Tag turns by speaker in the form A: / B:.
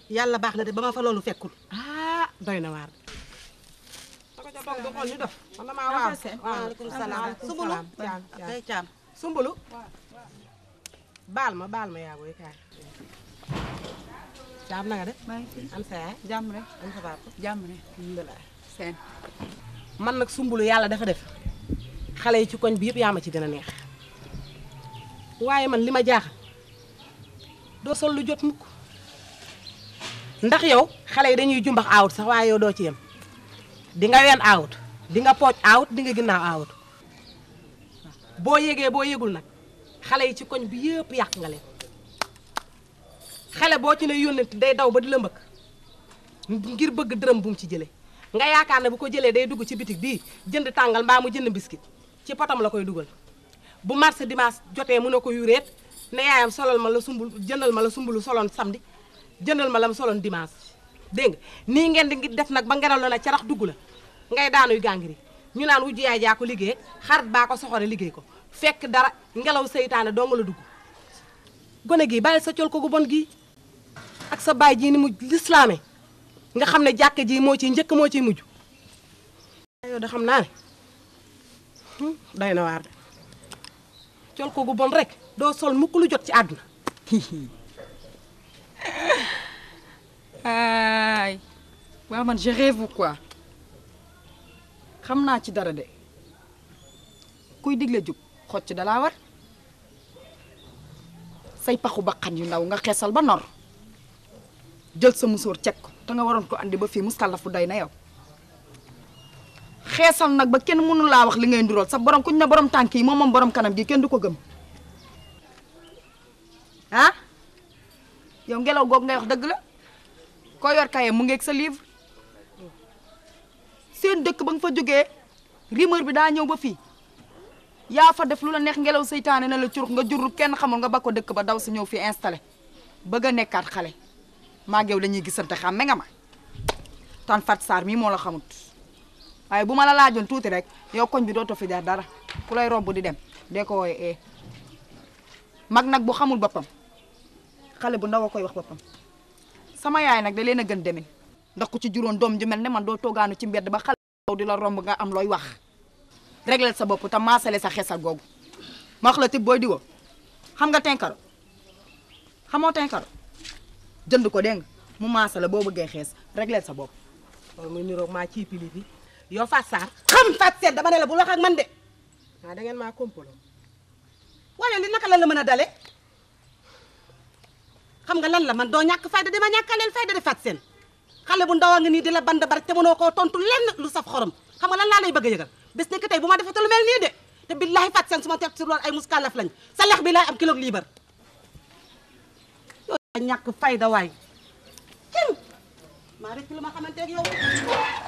A: yàlla baax na de ba ma fa loolu fekkul ah doy na waar da ko ca toog di xool ñu def man damaa waaw waaleykum salaam sumbulu kay caam sumbulu baal ma baal ma yaa booy kaay caam na nga de
B: maa ngi fi
A: am sa yaay
B: jàmm rek
A: am sa papa
B: jàmm rek
A: alhamdulilah
B: seen
A: man nag sumbulu yàlla dafa def xale yi ci koñ bi yëpp yaa ma ci gën a neex waaye man li ma jaaxal doo sol lu jot mukk ndax yow xale yi dañuy jumbax aawut sax waaye yow doo ci yem di nga ween aawut di nga pooj aawut di nga ginnaaw aawut boo yégee boo yégul nag xale yi ci koñ bi yëpp yàq nga leen xale boo ci ne yónnent day daw ba di la mbëkk ngir bëgg dërëm bu mu ci jëlee nga yaakaar ne bu ko jëlee day dugg ci bitig bii jënd tàngal mbaa mu jënd biscuit ci potam la koy dugal bu marché dimanche jotee mu ne ko yuréet ne yaayam solal ma la sumbul jëndal ma la sumbulu soloon samedi jëndal ma la mu soloon dimanche dégg nga nii ngeen di def nag ba ngelaw la na carax dugg la ngay daanuy gàngiri ñu naan wujju yaay jaa ko liggéey xarit baa ko soxore liggéey ko fekk dara ngelaw seytaane doo nga la dugg gone gii bàyyi sa col ko gu bon gii ak sa baay jii ni mu lislaame nga xam ne jàkk ji moo ciy njëkk moo ciy mujj yow da xam naa ne hum, doy na waar de col ko gu bon rek doo sol mukk lu jot ci àdduna
B: ay waaw man je rêve ou quoi xam naa ci dara de kuy digle jub xocc dalaa war say paxu baqan yu ndaw nga xeesal ba nor jël sa musóor ceg ko te nga waroon ko andi ba fii muskàllaf bu doy na yow xeesal nag ba kenn mënu laa wax li ngay ndurool sa borom kuñ ne borom tànk yi moom moom borom kanam gi kenn du ko gëm ah yow ngelaw googu ngay wax dëgg la koo yor kaye mu ngeeg sa livre seen dëkk ba nga fa jógee rumeur bi daa ñëw ba fii yaa fa def lu la neex ngelaw seytaane na la curux nga jurul kenn xamul nga ba ko dëkk ba daw si ñëw fii installé bëgg a nekkaat xale maa yow la ñuy gisante xàmme nga ma tan fat Sarr mii moo la xamut waaye bu ma la laajoon tuuti rek yow koñ bi dootoo fi jaar dara ku lay romb di dem dee ko wooye ee mag nag bu xamul boppam xale bu ndaw a koy wax boppam sama yaay nag da leen a gën demin ndax ku ci juróon doom ju mel ne man doo toogaanu ci mbedd ba xale bu di la romb nga am looy wax réglel sa bopp te maasale sa xesal googu ma wax la tib booy diwo xam nga tenkaro xamoo tenkaro jënd ko dégg nga mu maasale boo bëggee xees réglel sa bopp
A: loolu muy niroog maa ciy pili bi yow Fatou Sarr xam Fatou Seet dama ne la bu wax ak man de ah da ngeen maa kompaloo waaye li naka lan la mën a dale xam nga lan la man doo ñàkk fayda dama ñàkkaleel fayda de Fatou Seen xale bu ndaw a nga nii di la band bar te mënoo koo tontu lenn lu saf xorom xam nga lan laa lay bëgg a yëgal bés ne que tey bu ma defee lu mel nii de te billahi Fatou Seen su ma teg ci loolu ay muskàllaf lañ sa lex bi laay am kilo liibar yow ñàkk fayda waay kenn maa rek lu ma xamante ak yow